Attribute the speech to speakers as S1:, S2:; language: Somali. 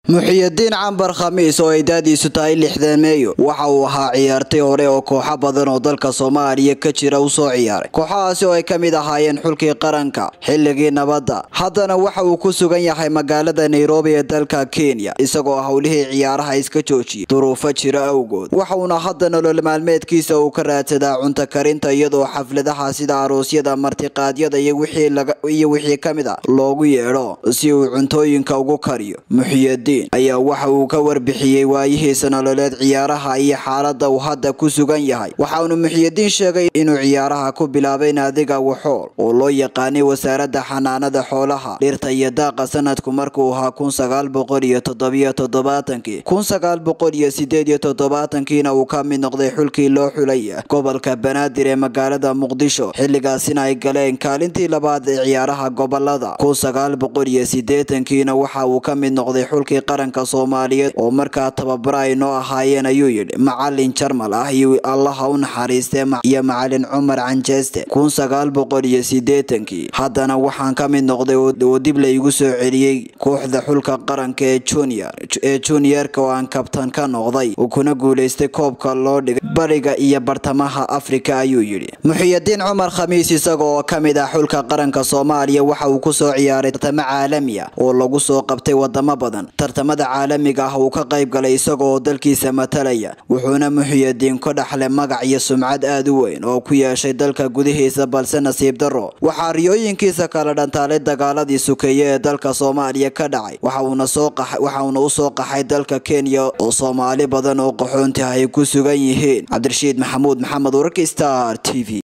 S1: muxiyidiin cambar khamiis oo ay daadiisu tahay lixdan meeyo waxa uu ahaa ciyaartay hore oo kooxo badan oo dalka soomaaliya ka jira u soo ciyaaray kooxahaasi oo ay ka mid ahaayeen xulkii qaranka xilligii nabadda haddana waxa uu ku sugan yahay magaalada nairobi ee dalka kenya isagoo howlihii ciyaaraha iska joojiyay duruufo jira awgood waxauna hadda nolol maalmeedkiisa uu ka raadsadaa cunto karinta iyadoo xafladaha sida aroosyada martiqaadyada iyo wixii ka mid a loogu yeedho si uu cuntooyinka ugu kariyo muxiyidiin ayaa waxa uu ka warbixiyey waayihiisa nololeed ciyaaraha iyo xaalada uu hadda ku sugan yahay waxaanu muxiyidiin sheegay inuu ciyaaraha ku bilaabay naadiga waxool oo loo yaqaanay wasaaradda xanaanada xoolaha dhirta iyo daaqa sanadku markuu ahaa kun sagaal boqol iyo toddobiyo toddobaatankii kun sagaal boqol iyo sideed iyo toddobaatankiina uu ka mid noqday xulkii loo xulay gobolka banaadir ee magaalada muqdisho xilligaasina ay galeen kaalintii labaad ee ciyaaraha gobolada kun sagaal boqol iyo sideetankiina waxa uu ka mid noqday xulkii qaranka soomaaliyeed oo markaa tababara ay noo ahaayeen ayuu yidhi macalin jarmal ah iyo allaha u naxariistee iyo macalin cumar canjeeste kun sagaal boqol iyo sideetankii haddana waxaan ka mid noqday oo dib laygu soo celiyey kooxda xulka qaranka ee junior ee juniorka oo aan kabtan ka noqday uu kuna guuleystay koobka loo dhigay bariga iyo bartamaha afrika ayuu yidhi muxiyidiin cumar khamiis isaga oo ka mid ah xulka qaranka soomaaliya waxa uu kusoo ciyaaray tartamo caalami ah oo lagu soo qabtay wadamo badan tartamada caalamiga ah uu ka qayb galay isagaoo dalkiisa matalaya wuxuuna muxiyidiin ka dhaxlay magac iyo sumcad aad u weyn oo ku yeeshay dalka gudihiisa balse nasiib daro waxaa riyooyinkiisa kala dhantaalay dagaaladii sukeeye ee dalka soomaaliya ka dhacay waxauna u soo qaxay dalka kenya oo soomaali badan oo qaxoonti ah ay ku sugan yihiin cabdirashiid maxamuud maxamed wararka star t v